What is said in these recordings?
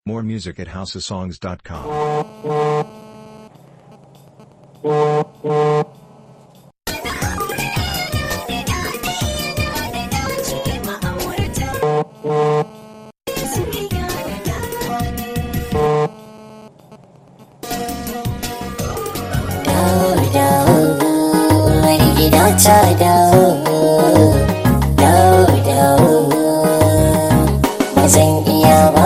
More music at houseofsongs.com. wani gida ta dawo dawo dawo ba zan iya ba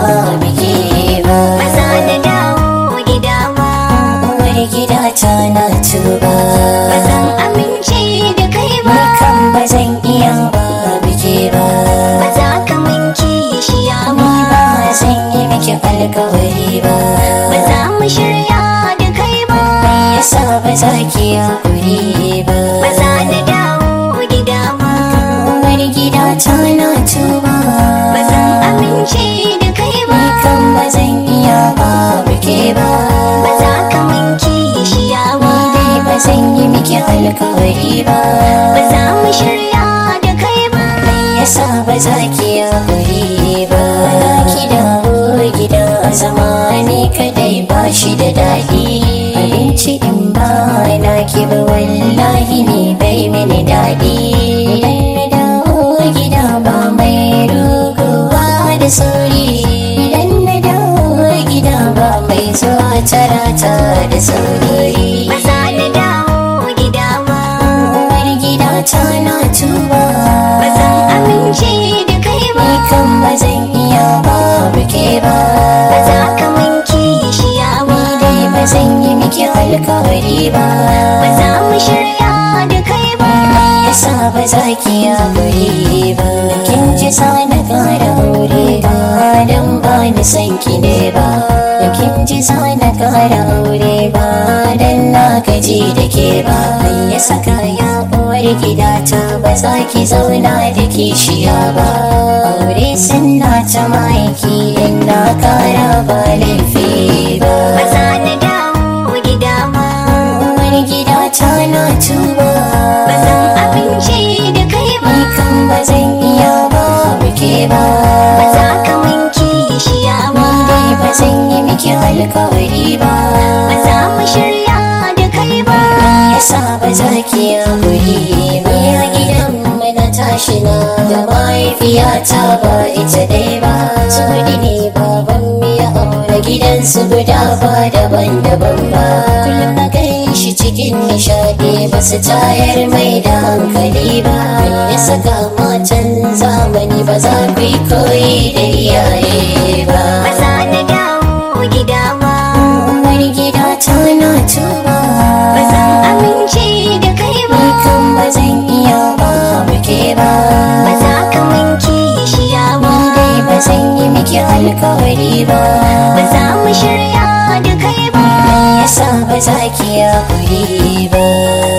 biki ba Maza da dawo gida ba wani gida ta na tuba Ba zan amince da kai ba ni kan ba zan iya ba biki ba Ba za ka min kishiya ni ba ba zan yi miki alkawari ba Ba za mu shirya da kai ba me yasa ba za ki hakuri ba Maza da dawo gida ba wani gida ta na tuba Ba zan amince da kai ba Ni kan ba zan iya ba buke ba Ba za ka min kishiya ba Ni dai ba zan yi miki alkawari ba Ba za mu shirya da kai ba Me yasa ba za ki haƙuri ba Ki dawo gida zama ni kadai ba shi da daɗi Abinci in ba na ki ba wallahi ni bai mini daɗi Idan na dawo gida ba mai ruguwa da sauri Idan na dawo gida ba mai zuwa tarata da sauri Maza da dawo gida ba Uwar gida ta na tuba Ba zan amince da kai ba Ni kan ba zan iya ba buke ba Ba za ka min kishiya ba Ni dai ba zan yi miki alkawari ba Ba za mu shirya da kai ba Me yasa ba za ki haƙuri ba Kin ji sa na ƙara aure ba Dan ba ni san ki ne ba Kin ji sa na ƙara aure ba Dan na gaji da ke ba Me ya saka ya uwar gidata ba za ki zauna da kishiya ba Aure sunna ta maiki in na ƙara ba laifi ba Ba za na dawo gida ba Uwar gidata na tuba Ba zan amince da kai ba Ni kan ba zan iya ba buke ba Ba za ka min kishiya ba Ni dai ba zan yi miki alkawari ba Ba za mu shirya da kai ba Me yasa ba za ki haƙuri ba Ya gidan mu na tashi na Da mahaifiyata ba ita dai ba Tsodi ne baban mu ya aure gidansu guda ba daban-daban ba Kullum na kai shi cikin nishadi ba su tayar mai da hankali ba Me ya saka matan zamani ba za ku yi koyi da iyaye ba Ba za na dawo gida ba Wani gida ta na tuba Ba zan amince da kai ba Ni kan ba zan iya ba buke ba Ba za ka min kishiya ba Ni dai ba zan yi miki alkawari ba Ba za mu shirya da kai ba Me yasa ba za ki haƙuri ba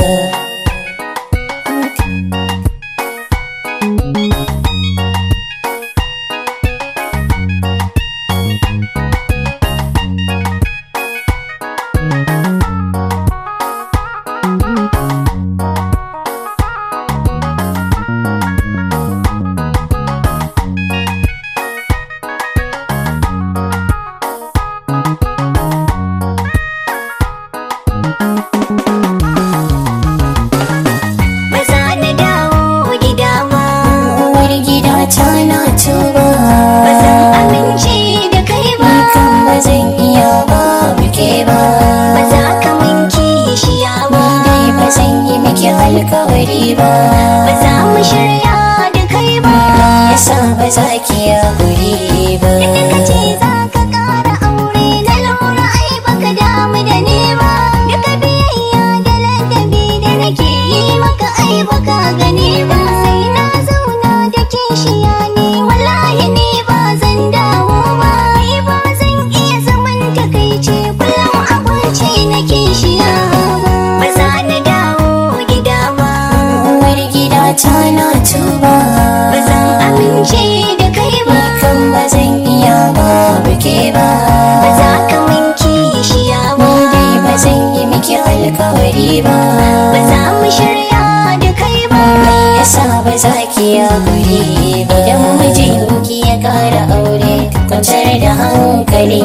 Ba za na dawo gida ba Uwar gida ta na tuba Ba zan amince da kai ba Ni kan ba zan iya ba buke ba Ba za ka min kishiya ba Ni dai ba zan yi miki alkawari ba Ba za mu shirya da kai ba Me yasa ba za ki haƙuri ba Inda ka ce za ka ƙara aure na lura ai baka damu da ni ba Duka biyayya da ladabi da nake yi maka ai baka gani ba Sai na zauna da kishiya ne wallahi ni ba zan dawo ba Ni ba zan iya zaman takaice kullum abinci na kishiya ba Ba za na dawo gida ba Uwar gida ta na tuba Ba zan amince da kai ba Ni kan ba zan iya ba buke ba Ba za ka min kishiya ba Ni dai ba zan yi miki alkawari ba Ba za mu shirya da kai ba Me yasa ba za ki haƙuri ba Idan mijinki ya ƙara aure Kwantar da hankali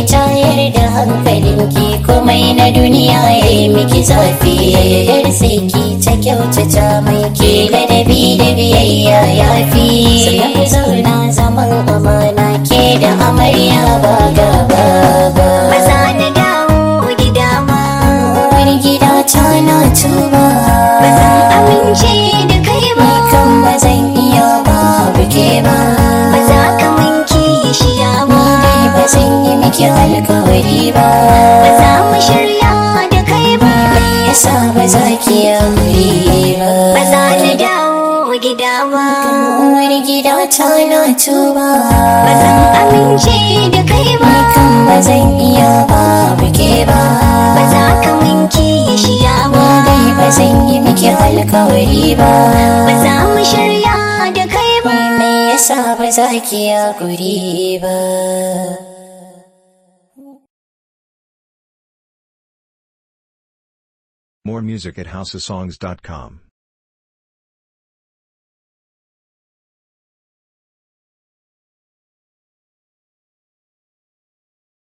tayar da hankalinki komai na duniya ya yi miki zafi yar sai ki ta kyautata mai ke ladabi da biyayya ya fi sannan ku zauna zaman amana ke da amarya ba gaba ba ba za na dawo gida ba wani gida ta na tuba ba zan amince da kai ba ni kan ba zan iya ba buke ba ba za ka manke shiya ba ni dai ba zan yi miki alkawari ba ba za mu shirya da kai ba me yasa ba za ki yi ba ba za na dawo gida ba wani gida ta na tuba ba zan amince da kai ba ni kan ba zan iya ba buke ba ba za ka manke shiya ba ni dai ba zan yi miki alkawari ba ba za mu shirya da kai ba me yasa ba za ki yi ba More music at houseofsongs.com.